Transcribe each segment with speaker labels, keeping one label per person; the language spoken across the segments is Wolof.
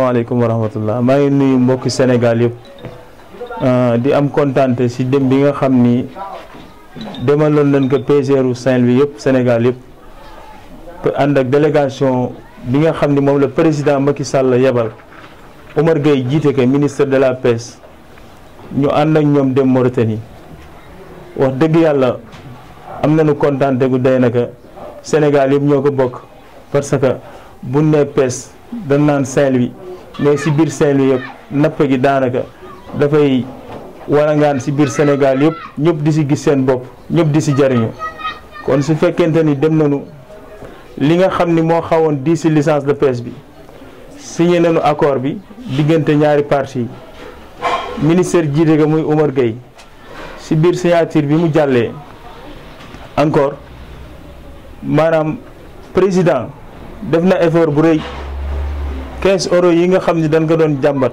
Speaker 1: asalaamaaleykum wa rahmatullah maa ngi nuyu mbokki Sénégal yëpp di am kontante si dem bi nga xam ni demaloon nañ ko PGRU Saint-Louis yëpp Sénégal yëpp ànd ak délégation bi nga xam ni moom la président Macky Sall yebal Omar Gueye jiite ko ministre de la pêche ñu ànd ak ñoom dem Mauritanie wax dëgg yàlla am nañu kontante gu day naka Sénégal yëpp ñoo ko bokk parce que bu ne pêche dañ naan Saint-Louis mais si biir Saint-Louis yëpp napp gi daanaka dafay warangaan si biir Sénégal yëpp ñëpp di si gis seen bopp ñëpp di si jariñu kon su fekkente ni dem nañu li nga xam ni moo xawoon di si licence de pêche bi signé nañu accord bi diggante ñaari parties ministère jiite ga muy Omar Gueye si biir signature bi mu jàllee encore maanaam président def na effort bu rëy 15 euros yi nga xam ni dañ ko doon jàmbat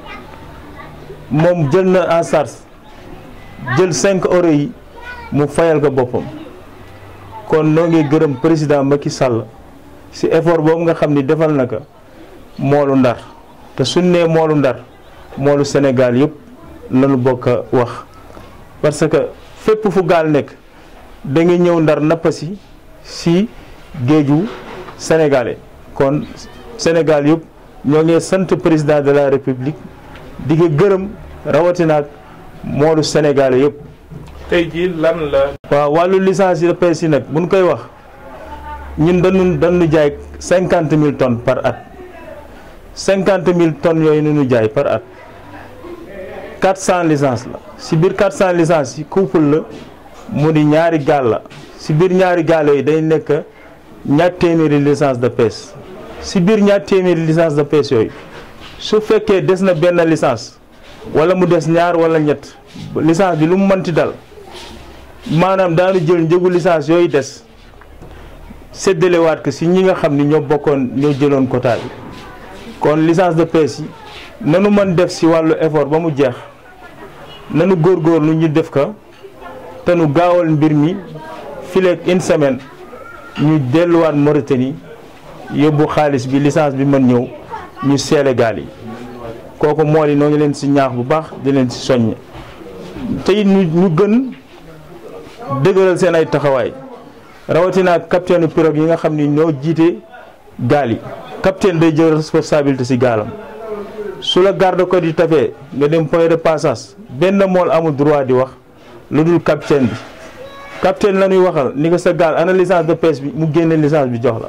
Speaker 1: moom jël na en charge jël 5 euros yi mu fayal ko boppam kon noo ngi gërëm président Macky Sall si effort boobu nga xam ni defal na ko moolu ndar te suñ nee moolu ndar moolu Sénégal yëpp lañu bokk a wax parce que fépp fu gaal nekk da nga ñëw ndar nappasi si géeju sénégalais kon Sénégal yëpp ñoo ngi sant président de la république di ko gërëm rawatina ak moolu sénégalais yëpp.
Speaker 2: tey jii lan la.
Speaker 1: waaw wàllu licence de pêche yi nag bu ñu koy wax ñun dañu dañu jaay cinquante mille tonnes par at cinquante mille tonnes yooyu nu jaay par at quatre cent licences la si biir quatre cent licences yi couple la mu di ñaari gaal la si biir ñaari gaal yooyu day nekk ñaar téeméeri licence de pêche si biir ñaar téeméeri licence de pêche yooyu su fekkee des na benn licence wala mu des ñaar wala ñett licence bi lu mu mënti dal maanaam daanu jël njëgu licence yooyu des séddalewaat ko si ñi nga xam ni ñoo bokkoon ñoo jëloon quota bi kon licence de pêche yi nanu mën def si wàllu effort ba mu jeex nanu góorgóorlu ñu def ko te nu gaawal mbir mi fileeg une semaine ñu delluwaat Mauritanie yóbbu xaalis bi licence bi mën ñëw ñu seele gaal yi kooku mool yi noo ngi leen si ñaax bu baax di leen si soññ te it ñu ñu gën dëgëral seen ay taxawaay rawatina ak capitaine pirogue yi nga xam ni ñoo jiite gaal yi capitaine day jël responsabilité si gaalam su la garde côte yi tafee nga dem point de passage benn mool amul droit di wax lu dul capitaine bi capitaine la ñuy waxal ni ko sa gaal ana licence de pêche bi mu génne licence bi jox la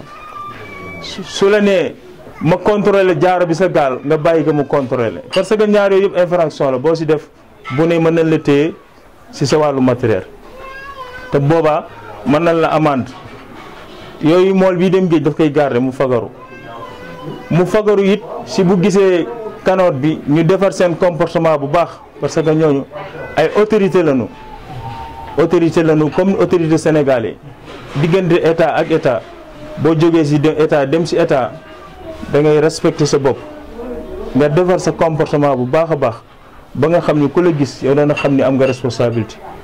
Speaker 1: su la nee ma contrôler jaaro bi sa gaal nga bàyyi ko mu contrôler parce que ñaar yooyu yëpp infraction la boo si def bu ne mën nañ la téye si sa wàllu matériel te boobaa mën nañ la amende yooyu mool bii dem géej daf koy garder mu fagaru mu fagaru it si bu gisee kanoot bi ñu defar seen comportement bu baax parce que ñooñu ay autorité lañu autorité lañu comme autorité sénégalais diggante état ak état boo jógee si état dem si état da ngay respecter sa bopp nga defar sa comportement bu baax a baax ba nga xam ni ku la gis yow dana xam ni am nga responsabilité